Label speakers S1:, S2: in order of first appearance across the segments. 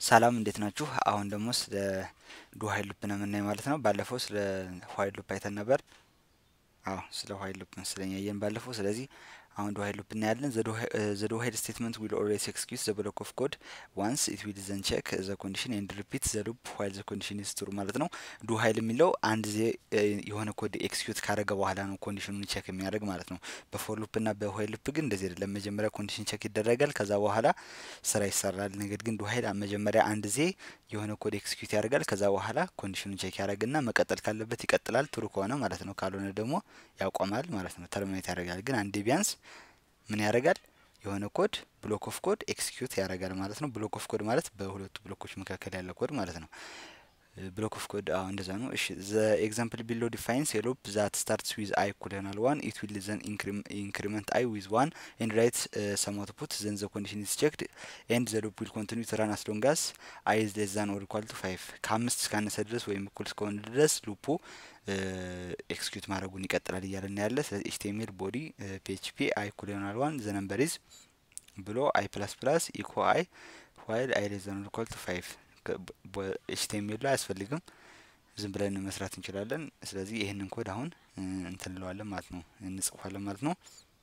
S1: ሰላም እንዴት ናችሁ? አሁን ደግሞ ስለ ዱ ሀይል ሉፕ ነው የምናየው ማለት ነው። ባለፈው ስለ ኋይል ሉፕ አይተን ነበር። አዎ ስለ ኋይል ሉፕ መሰለኝ ያየን ባለፈው። ስለዚህ አሁን ዱ ሀይል ሉፕ እናያለን። ዘ ዱ ሀይል ስቴትመንት ዊል ኦልዌይስ ኤክስኪዩት ዘ ብሎክ ኦፍ ኮድ ዋንስ ኢት ዊል ዘን ቼክ ዘ ኮንዲሽን ኤንድ ሪፒት ዘ ሉፕ ዋይል ዘ ኮንዲሽን ኢዝ ትሩ ማለት ነው። ዱ ሀይል የሚለው አንድ ጊዜ የሆነ ኮድ ኤክስኪዩት ካደረገ በኋላ ነው ኮንዲሽኑን ቼክ የሚያደርግ ማለት ነው። በፎር ሉፕ እና በኋይል ሉፕ ግን እንደዚህ አይደለም። መጀመሪያ ኮንዲሽን ቼክ ይደረጋል፣ ከዛ በኋላ ስራ ይሰራል። ነገር ግን ዱ ሀይል መጀመሪያ አንድ ጊዜ የሆነ ኮድ ኤክስኪዩት ያደርጋል፣ ከዛ በኋላ ኮንዲሽኑን ቼክ ያደርግና መቀጠል ካለበት ይቀጥላል፣ ትሩ ከሆነ ማለት ነው። ካልሆነ ደግሞ ያቆማል ማለት ነው። ተርሚኔት ያደርጋል። ግን አንዴ ቢያንስ ምን ያደርጋል? የሆነ ኮድ ብሎክ ኦፍ ኮድ ኤክስኪዩት ያደርጋል ማለት ነው። ብሎክ ኦፍ ኮድ ማለት በሁለቱ ብሎኮች መካከል ያለ ኮድ ማለት ነው። ብሎክ ኦፍ ኮድ አዎ እንደዛ ነው። እሺ ዘ ኤግዛምፕል ቢሎ ዲፋይንስ ኤ ሉፕ ዛት ስታርትስ ዊዝ አይ እኩል ይሆናል ዋን ኢት ዊል ዘን ኢንክሪመንት አይ ዊዝ ዋን ኤንድ ራይት ሰም አውትፑት ዘን ዘ ኮንዲሽን ኢዝ ቼክድ ኤንድ ዘ ሉፕ ዊል ኮንቲኒው ቱ ራን አስ ሎንግ አስ አይ ኢዝ ሌስ ዛን ኦር ኢኳል ቱ ፋይቭ ከአምስት እስካነሰ ድረስ ወይም እኩል እስከሆነ ድረስ ሉፑ ኤክስኪዩት ማድረጉን ይቀጥላል እያለን ያለ። ስለዚህ ኤችቲኤምኤል ቦዲ ፒኤችፒ አይ እኩል ይሆናል ዋን ዘ ነምበር ኢዝ ብሎ አይ ፕላስ ፕላስ ኢኮ አይ ዋይል አይ ሌስ ዛን ኦር ኢኳል ቱ ፋይቭ ኤችቲኤምኤል ላይ አያስፈልግም። ዝም ብለን መስራት እንችላለን። ስለዚህ ይህንን ኮድ አሁን እንትን እንለዋለን ማለት ነው፣ እንጽፏለን ማለት ነው።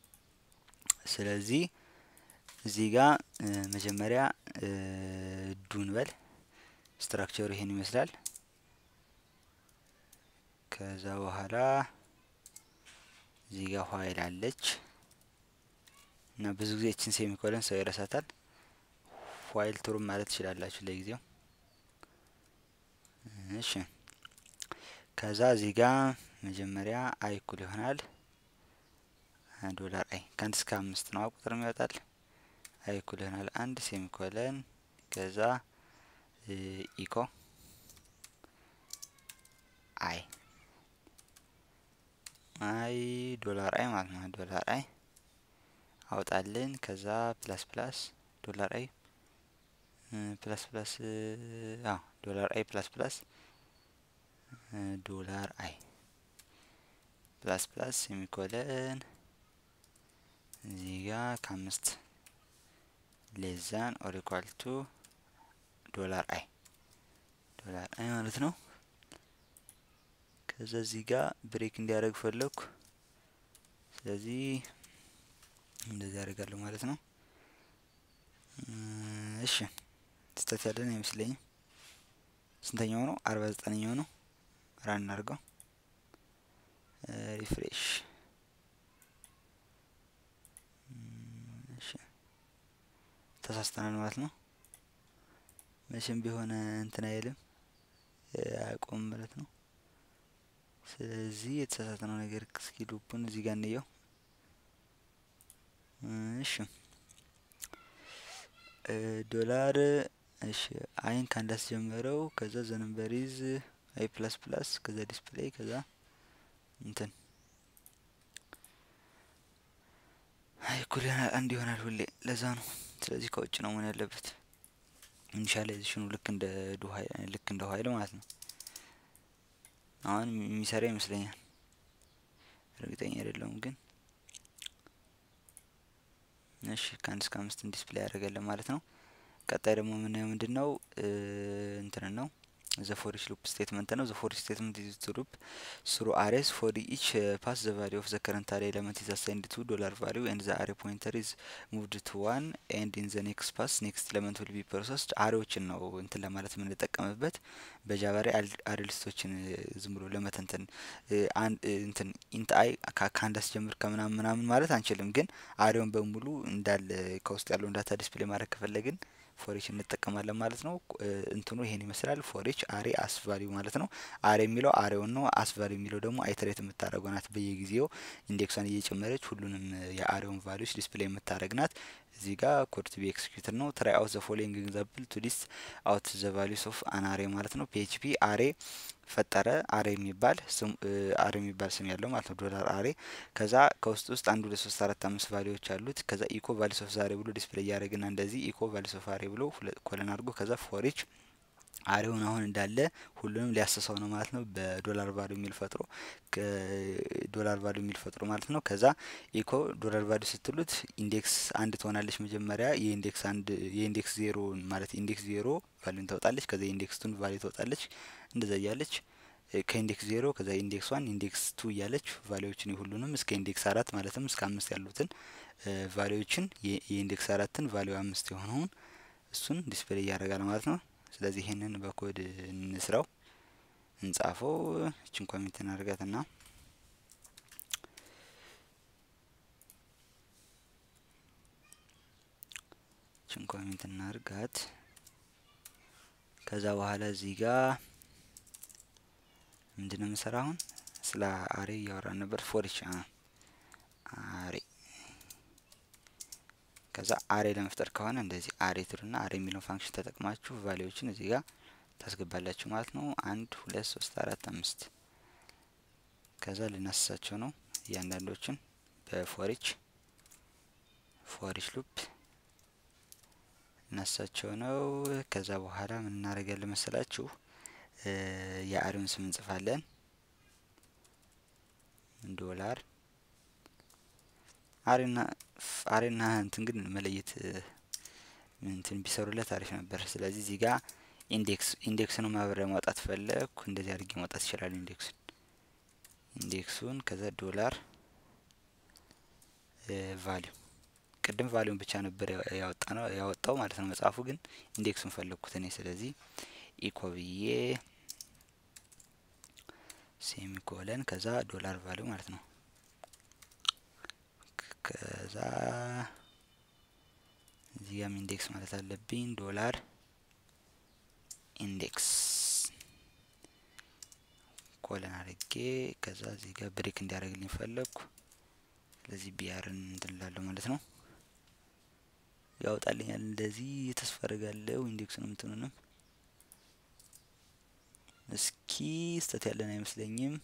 S1: ስለዚህ እዚህ ጋር መጀመሪያ ዱን በል ስትራክቸሩ ይሄን ይመስላል። ከዛ በኋላ እዚህ ጋር ኋይል አለች እና ብዙ ጊዜ እችን ሴሚኮለን ሰው ይረሳታል። ኋይል ትሩም ማለት ትችላላችሁ ለጊዜው። እሺ ከዛ እዚህ ጋር መጀመሪያ አይ እኩል ይሆናል ዶላር አይ ከአንድ እስከ አምስት ነው ቁጥር ይወጣል። አይ እኩል ይሆናል አንድ ሴሚኮለን ከዛ ኢኮ አይ አይ ዶላር አይ ማለት ነው። ዶላር አይ አውጣልን። ከዛ ፕላስ ፕላስ ዶላር አይ ፕላስ ፕላስ አዎ ዶላር አይ ፕላስ ፕላስ ዶላር አይ ፕላስ ፕላስ ሴሚኮለን እዚህ ጋ ከአምስት ሌዛን ኦር ኢኳል ቱ ዶላር አይ ዶላር አይ ማለት ነው። ከዛ እዚህ ጋር ብሬክ እንዲያደርግ ፈለግኩ። ስለዚህ እንደዚህ ያደርጋለሁ ማለት ነው። እሺ ስህተት ያለን አይመስለኝም። ስንተኛው ነው? አርባ ዘጠነኛው ነው። ራን እናድርገው። ሪፍሬሽ ተሳስተናል ማለት ነው። መቼም ቢሆን እንትን አይልም አያቆም ማለት ነው። ስለዚህ የተሳሳተነው ነገር እስኪ ሉፑን እዚህ ጋር እንየው። እሺ ዶላር እሺ አይን ከአንድ አስጀመረው ከዛ ዘነንበሪዝ አይ ፕላስ ፕላስ ከዛ ዲስፕሌይ ከዛ እንትን አይ እኩል ይሆናል አንድ ይሆናል ሁሌ ለዛ ነው። ስለዚህ ከውጭ ነው መሆን ያለበት። ኢኒሻላይዜሽኑ ልክ እንደ ዱ ሀይል ልክ እንደ ሀይል ማለት ነው። አሁን የሚሰራ ይመስለኛል። እርግጠኛ አይደለሁም ግን እሺ ከአንድ እስከ አምስትን ዲስፕሌይ ያደረገልን ማለት ነው። ቀጣይ ደግሞ የምናየው ምንድን ነው እንትን ነው ዘ ፎር ኢች ሉፕ ስቴትመንት ነው። ዘ ፎር ኢች ስቴትመንት ኢዝ ቱ ሉፕ ስሩ አሬስ ፎር ኢች ፓስ ዘ ቫሊዩ ኦፍ ዘ ከረንት አሬ ኤለመንት ኢዝ አሳይንድ ቱ ዶላር ቫሊዩ ኤንድ ዘ አሬ ፖይንተር ኢዝ ሙቭድ ቱ ዋን ኤንድ ኢን ዘ ኔክስት ፓስ ኔክስት ኤለመንት ዊል ቢ ፕሮሰስድ። አሬዎችን ነው እንትን ለማለት የምንጠቀምበት በጃቫ ላይ አሬ ሊስቶችን ዝም ብሎ ለመተንተን እንትን ኢንት አይ ከአንድ አስጀምር ከምናምን ምናምን ማለት አንችልም። ግን አሬውን በሙሉ እንዳለ ከውስጥ ያለውን ዳታ ዲስፕሌይ ማድረግ ከፈለግን ፎሪች እንጠቀማለን ማለት ነው። እንትኑ ይሄን ይመስላል። ፎሪች አሬ አስቫሊዩ ማለት ነው። አሬ የሚለው አሬውን ነው። አስቫሊዩ የሚለው ደግሞ አይተሬት የምታደረገው ናት። በየጊዜው ኢንዴክሷን እየጨመረች ሁሉንም የአሬውን ቫሊዩስ ዲስፕሌይ የምታደረግ ናት። እዚህ ጋር ኮድ ቱ ቢ ኤክስኪዩትድ ነው። ትራይ አውት ዘ ፎሎዊንግ ኤግዛምፕል ቱ ሊስት አውት ዘ ቫሊዩስ ኦፍ አን አሬ ማለት ነው። ፒኤችፒ አሬ ፈጠረ አሬ የሚባል አሬ የሚባል ስም ያለው ማለት ነው። ዶላር አሬ ከዛ ከውስጥ ውስጥ አንድ ሁለት ሶስት አራት አምስት ቫሊዎች አሉት። ከዛ ኢኮ ቫሊስ ኦፍ ዛሬ ብሎ ዲስፕሌይ እያደረግና እንደዚህ ኢኮ ቫሊስ ኦፍ አሬ ብሎ ኮለን አድርጎ ከዛ ፎሪች አሬውን አሁን እንዳለ ሁሉንም ሊያስሰው ነው ማለት ነው። በዶላር ቫሉ የሚል ፈጥሮ ዶላር ቫሉ የሚል ፈጥሮ ማለት ነው። ከዛ ኢኮ ዶላር ቫሉ ስትሉት ኢንዴክስ አንድ ትሆናለች መጀመሪያ የኢንዴክስ አንድ የኢንዴክስ ዜሮ ማለት ኢንዴክስ ዜሮ ቫሉን ታወጣለች። ከዛ ኢንዴክስ ቱን ቫሉ ታወጣለች። እንደዛ እያለች ከኢንዴክስ ዜሮ ከዛ ኢንዴክስ ዋን ኢንዴክስ ቱ እያለች ቫሊዎችን የሁሉንም እስከ ኢንዴክስ አራት ማለትም እስከ አምስት ያሉትን ቫሊዎችን የኢንዴክስ አራትን ቫሊው አምስት የሆነውን እሱን ዲስፕሌይ እያደረጋል ማለት ነው። ስለዚህ ይህንን በኮድ እንስራው እንጻፈው። እችን ኮሚት እናድርጋትና እችን ኮሚት እናድርጋት። ከዛ በኋላ እዚህ ጋር ምንድነው የምሰራ አሁን ስለ አሬ እያወራን ነበር። ፎሪች አሬ ከዛ አሬ ለመፍጠር ከሆነ እንደዚህ አሬ ትሉና አሬ የሚለውን ፋንክሽን ተጠቅማችሁ ቫሊዎችን እዚህ ጋር ታስገባላችሁ ማለት ነው። አንድ ሁለት ሶስት አራት አምስት ከዛ ልናስሳቸው ነው እያንዳንዶችን በፎሪች ፎሪች ሉፕ እናሳቸው ነው። ከዛ በኋላ ምን እናደርጋለን መሰላችሁ? የአሬውን ስም እንጽፋለን። ዶላር አሬና አሬና እንትን ግን መለየት እንትን ቢሰሩለት አሪፍ ነበር። ስለዚህ እዚህ ጋር ኢንዴክስ ኢንዴክስን ማብሪያ ማውጣት ፈለግኩ። እንደዚህ አድርጌ ማውጣት ይችላል። ኢንዴክሱን ኢንዴክሱን ከዛ ዶላር ቫሊዩ ቅድም ቫሊዩን ብቻ ነበር ያወጣ ነው ያወጣው ማለት ነው መጽሐፉ። ግን ኢንዴክሱን ፈለግኩት እኔ። ስለዚህ ኢኮ ብዬ ሴሚኮለን ከዛ ዶላር ቫሊዩ ማለት ነው። ከዛ እዚህ ጋም ኢንዴክስ ማለት አለብኝ ዶላር ኢንዴክስ ኮለን አድርጌ ከዛ እዚህ ጋር ብሬክ እንዲያደርግልኝ ፈለግኩ። ስለዚህ ቢያርን እንትንላለሁ ማለት ነው። ያወጣልኛል እንደዚህ ተስፋ አደርጋለሁ። ኢንዴክሱንም እንትኑንም እስኪ ስተት ያለን አይመስለኝም።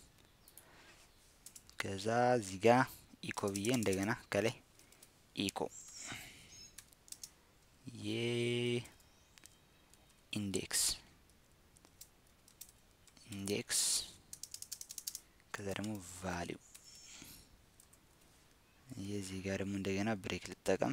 S1: ከዛ እዚህ ጋር ኢኮ ብዬ እንደገና ከላይ ኢኮ የኢንዴክስ ኢንዴክስ ከዛ ደግሞ ቫሊው የዚህ ጋር ደግሞ እንደገና ብሬክ ልጠቀም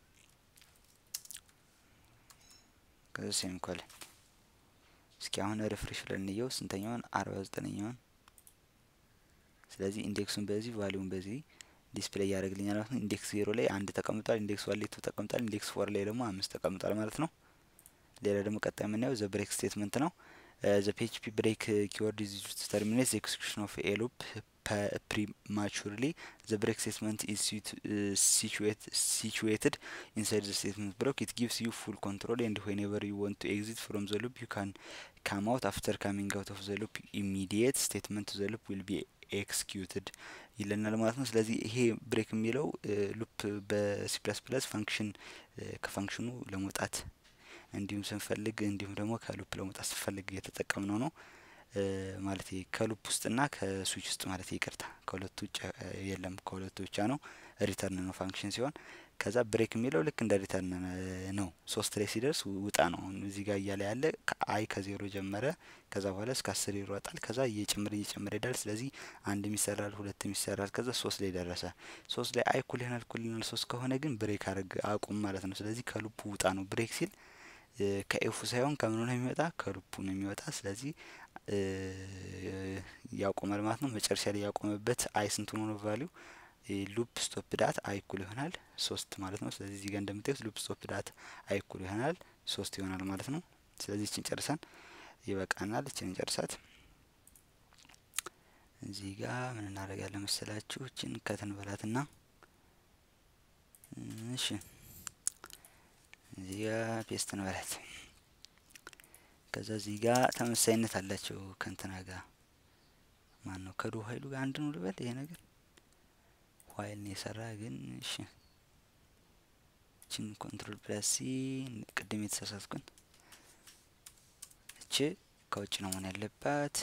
S1: ከዛ ሴሚኮለን እስኪ አሁን ሪፍሬሽ ብለን እንየው ስንተኛውን አርባ ዘጠነኛውን ስለዚህ ኢንዴክሱን በዚህ ቫሊዩን በዚህ ዲስፕሌይ ያደርግልኛል ማለት ነው። ኢንዴክስ ዜሮ ላይ አንድ ተቀምጧል። ኢንዴክስ ዋን ላይ ቱ ተቀምጧል። ኢንዴክስ ፎር ላይ ደግሞ አምስት ተቀምጧል ማለት ነው። ሌላ ደግሞ ቀጣይ የምናየው ዘ ብሬክ ስቴትመንት ነው። ዘ ፒኤችፒ ብሬክ ኪወርድ ኢዝ ዩዝድ ቱ ተርሚኔት ዘ ኤክስኪዩሽን ኦፍ ኤ ሉፕ ፕሪማቹርሊ ዘ ብሬክ ስቴትመንት ኢዝ ሲቹዌትድ ኢንሳይድ ዘ ስቴትመንት ብሎክ ኢት ጊቭስ ዩ ፉል ኮንትሮል ኤንድ ዌንኤቨር ዩ ዋንት ቱ ኤግዚት ፍሮም ዘ ሉፕ ዩ ካን ካም አውት አፍተር ካሚንግ አውት ኦፍ ዘ ሉፕ ኢሚዲየት ስቴትመንት ዘ ሉፕ ዊል ቢ ኤክስኪዩትድ ይለናል ማለት ነው። ስለዚህ ይሄ ብሬክ የሚለው ሉፕ በሲ ፕለስ ፕለስ ፋንክሽን ከፋንክሽኑ ለመውጣት እንዲሁም ስንፈልግ እንዲሁም ደግሞ ከሉፕ ለመውጣት ስንፈልግ እየተጠቀምነው ነው ማለት ከሉፕ ውስጥና ከስዊች ውስጥ ማለት ይቅርታ፣ ከሁለቱ ውጭ የለም፣ ከሁለቱ ብቻ ነው። ሪተርን ነው ፋንክሽን ሲሆን ከዛ ብሬክ የሚለው ልክ እንደ ሪተርን ነው። ሶስት ላይ ሲደርስ ውጣ ነው። አሁን እዚህ ጋር እያለ ያለ አይ ከዜሮ ጀመረ። ከዛ በኋላ እስከ አስር ይሮጣል። ከዛ እየጨመረ እየጨመረ ይሄዳል። ስለዚህ አንድም ይሰራል፣ ሁለትም ይሰራል። ከዛ ሶስት ላይ ደረሰ። ሶስት ላይ አይ እኩል ይሆናል እኩል ይሆናል ሶስት ከሆነ ግን ብሬክ አድርግ አቁም ማለት ነው። ስለዚህ ከሉፑ ውጣ ነው። ብሬክ ሲል ከኤፉ ሳይሆን ከምኑ ነው የሚወጣ ከሉፑ ነው የሚወጣ። ስለዚህ ያቆማል ማለት ነው። መጨረሻ ላይ ያቆመበት አይ ስንት ሆኖ ነው ቫሊዩ ሉፕ ስቶፕ ዳት አይ እኩል ይሆናል ሶስት ማለት ነው። ስለዚህ እዚህ ጋር እንደምታዩት ሉፕ ስቶፕ ዳት አይ እኩል ይሆናል ሶስት ይሆናል ማለት ነው። ስለዚህ እችን ጨርሰን ይበቃናል። እችን እንጨርሳት። እዚህ ጋር ምን እናደርጋለን መሰላችሁ? እችን ከትን በላትና እሺ፣ እዚህ ጋር ፔስት እንበላት። ከዛ እዚህ ጋር ተመሳይነት አላቸው ከእንትና ጋር ማን ነው ከዶ ሀይሉ ጋር አንድ ነው ልበል ይሄ ነገር ኋይል ነው የሰራ ግን እሺ እችን ኮንትሮል ፕላስ ሲ ቅድም የተሳሳትኩን እች ከውጭ ነው መሆን ያለባት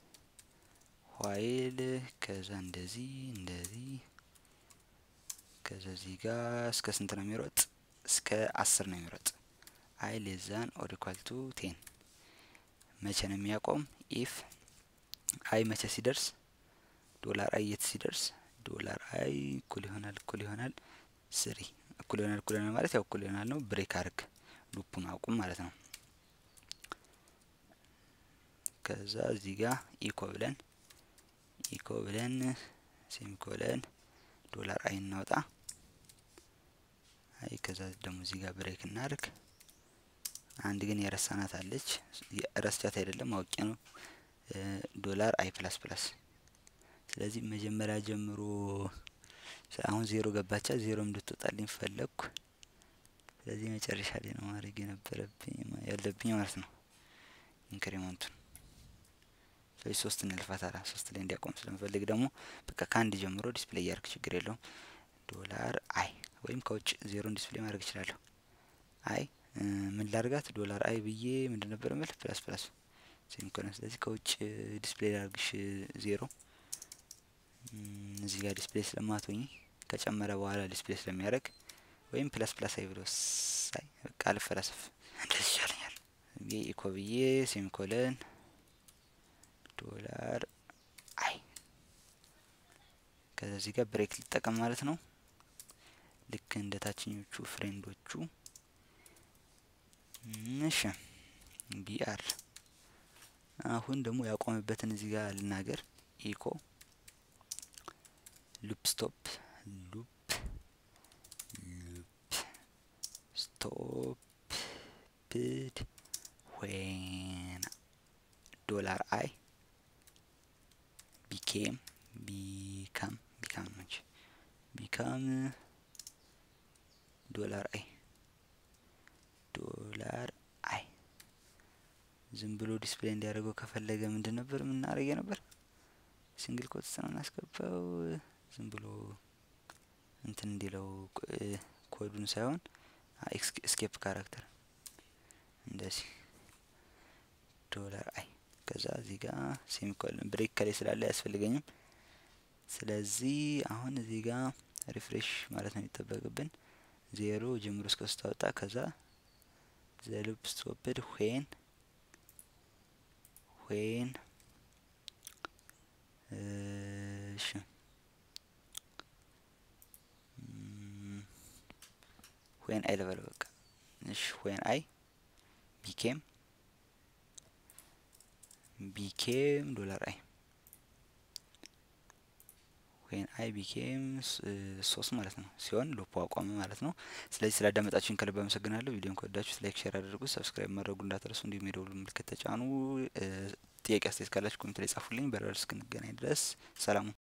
S1: ኋይል ከዛ እንደዚህ እንደዚህ ከዛ እዚህ ጋር እስከ ስንት ነው የሚሮጥ እስከ አስር ነው የሚሮጥ አይ ሌዛን ኦር ኢኳል ቱ ቴን መቼ ነው የሚያቆም? ኢፍ አይ መቼ ሲደርስ ዶላር አይ የት ሲደርስ ዶላር አይ እኩል ይሆናል እኩል ይሆናል ስሪ እኩል ይሆናል እኩል ይሆናል ማለት ያው እኩል ይሆናል ነው። ብሬክ አርግ ሉፑን አቁም ማለት ነው። ከዛ እዚህ ጋር ኢኮ ብለን ኢኮ ብለን ሴሚኮለን ዶላር አይ እናውጣ። አይ ከዛ ደግሞ እዚህ ጋር ብሬክ እናርግ። አንድ ግን የረሳናት አለች። ረስቻት አይደለም አውቄ ነው። ዶላር አይ ፕላስ ፕላስ ስለዚህ መጀመሪያ ጀምሮ አሁን ዜሮ ገባቻ ዜሮ እንድትወጣልኝ ፈለግኩ። ስለዚህ መጨረሻ ላይ ነው ማድረግ የነበረብኝ ያለብኝ ማለት ነው ኢንክሪመንቱን። ስለዚህ ሶስት እንልፋት አላ ሶስት ላይ እንዲያቆም ስለምፈልግ ደግሞ በቃ ከአንድ ጀምሮ ዲስፕሌይ እያርግ ችግር የለውም። ዶላር አይ ወይም ከውጭ ዜሮን ዲስፕሌይ ማድረግ እችላለሁ። አይ ምን ላርጋት ዶላር አይ ብዬ ምንድን ነበር ምል ፕላስ ፕላስ ሴሚኮለን። ስለዚህ ከውጭ ዲስፕሌይ ላርግሽ ዜሮ እዚህ ጋር ዲስፕሌይ ስለማትሆኝ ከጨመረ በኋላ ዲስፕሌይ ስለሚያደርግ ወይም ፕላስ ፕላስ አይ ብሎ ሳይ በቃ አልፈላሰፍ እንደዚህ ይሻለኛል። ኢኮ ብዬ ሴሚኮለን ዶላር አይ ከዛ እዚህ ጋር ብሬክ ልጠቀም ማለት ነው። ልክ እንደ ታችኞቹ ፍሬንዶቹ እሺ ቢአር አሁን ደግሞ ያቆመበትን እዚህ ጋር ልናገር ኢኮ ሉፕ ስቶፕ ሉፕ ሉፕ ስቶፕ ፕድ ዌን ዶላር አይ ቢኬም ቢካም ቢካም ነች ቢካም ዶላር አይ ዶላር አይ ዝም ብሎ ዲስፕሌይ እንዲያደርገው ከፈለገ ምንድን ነበር የምናደርገ ነበር? ሲንግል ኮት ነው እናስገባው። ዝም ብሎ እንትን እንዲለው ኮዱን ሳይሆን ኤስኬፕ ካራክተር እንደዚህ ዶላር አይ ከዛ እዚህ ጋር ሴሚኮለን ብሬክ ከላይ ስላለ አያስፈልገኝም። ስለዚህ አሁን እዚህ ጋር ሪፍሬሽ ማለት ነው የሚጠበቅብን ዜሮ ጀምሮ እስከ ስታወጣ ከዛ ዘሉፕ ስቶፕድ ዌን ዌን እሺ ዌን አይ ልበል በቃ እሺ ዌን አይ ቢኬም ቢኬም ዶላር አይ ዌን አይ ቢኬም ሶስት ማለት ነው ሲሆን ሎፖ አቋመ ማለት ነው። ስለዚህ ስላዳመጣችሁን ከልብ አመሰግናለሁ። ቪዲዮን ከወዳችሁት ላይክ፣ ሼር አድርጉ፣ ሰብስክራይብ ማድረጉ እንዳትረሱ፣ እንዲሁም የደውሉ ምልክት ተጫኑ። ጥያቄ አስተያየት ካላችሁ ኮሜንት ላይ ጻፉልኝ። በረር እስክንገናኝ ድረስ ሰላሙ